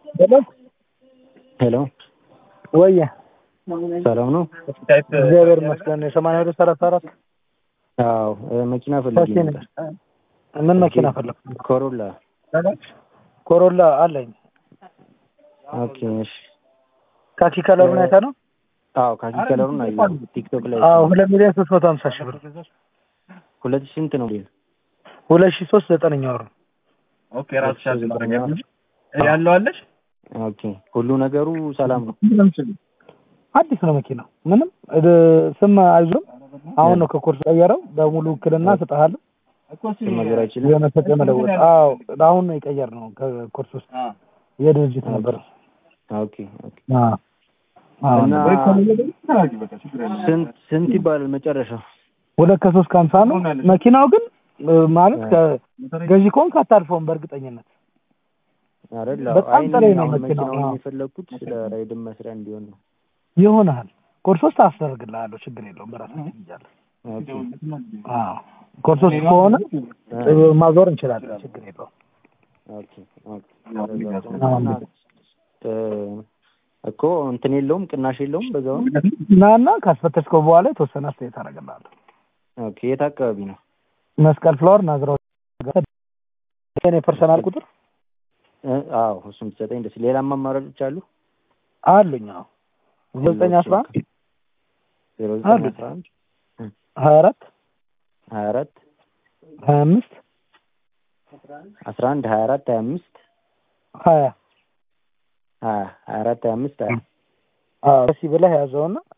ሄሎ ሄሎ ወየ ሰላም ነው? እግዚአብሔር ይመስገን። የሰማንያ ሁለት ሰላሳ አራት አዎ መኪና ፈልጌ ታክሲ ነኝ። ነበር። ምን መኪና ፈለግ? ኮሮላ። ኮሮላ አለኝ። ኦኬ እሺ። ካኪ ከለሩን አይተህ ነው? አዎ ካኪ ከለሩን አየሁ ቲክቶክ ላይ። አዎ ሁለት ሚሊዮን ሶስት መቶ ሀምሳ ሺህ ብር ሁለት ሺህ ስንት ነው? ሁለት ሺህ ሶስት ዘጠነኛ ወር ነው። ኦኬ ራስሽ አልተደረገልሽ ያለው አለሽ? ኦኬ ሁሉ ነገሩ ሰላም ነው? አዲስ ነው መኪናው። ምንም እ ስም አይዞም። አሁን ነው ከኮርስ ቀየረው። በሙሉ ውክልና ስጠሃለሁ። ስም መዞር አይችልም? የመሰጠ መለወጥ። አዎ አሁን ነው የቀየር ነው ከኮርስ ውስጥ የድርጅት ነበር። ኦኬ ኦኬ። አዎ አዎ እና ስንት ስንት ይባላል መጨረሻው? ሁለት ከሶስት ከሀምሳ ነው መኪናው ግን እ ማለት ከገዢ ከሆንክ አታልፈውም በእርግጠኝነት አይደል? በጣም አይ ጥሬ እኔ ነው አሁን መኪናው። መኪናውን አዎ። የፈለግኩት ለራይድን መስሪያ እንዲሆን ነው። ይሆናል። ኮርስ ውስጥ አስደርግልሃለሁ ችግር የለውም በራሳችን እያለን ኦኬ አዎ ኮርስ ውስጥ ከሆነ እ ማዞር እንችላለን ችግር የለውም። ኦኬ ኦኬ። እና እ እኮ እንትን የለውም ቅናሽ የለውም በዛው? ናና ካስፈተሽከው በኋላ የተወሰነ አስተያየት አደርግልሃለሁ። ኦኬ የት አካባቢ ነው? መስቀል ፍላወር ናዝራው የኔ ፐርሰናል ቁጥር እ አዎ እሱም ትሰጠኝ ደስ ሌላም አማራጮች አሉ? አሉኝ። አዎ ዘጠኝ አስራ አንድ ዜሮ አሉ። ዘጠኝ አስራ አንድ ሀያ አራት ሀያ አራት ሀያ አምስት አስራ አንድ ሀያ አራት ሀያ አምስት ሀያ ሀያ ሀያ አራት ሀያ አምስት ሀያ አዎ ደስ ብለህ ያዘውና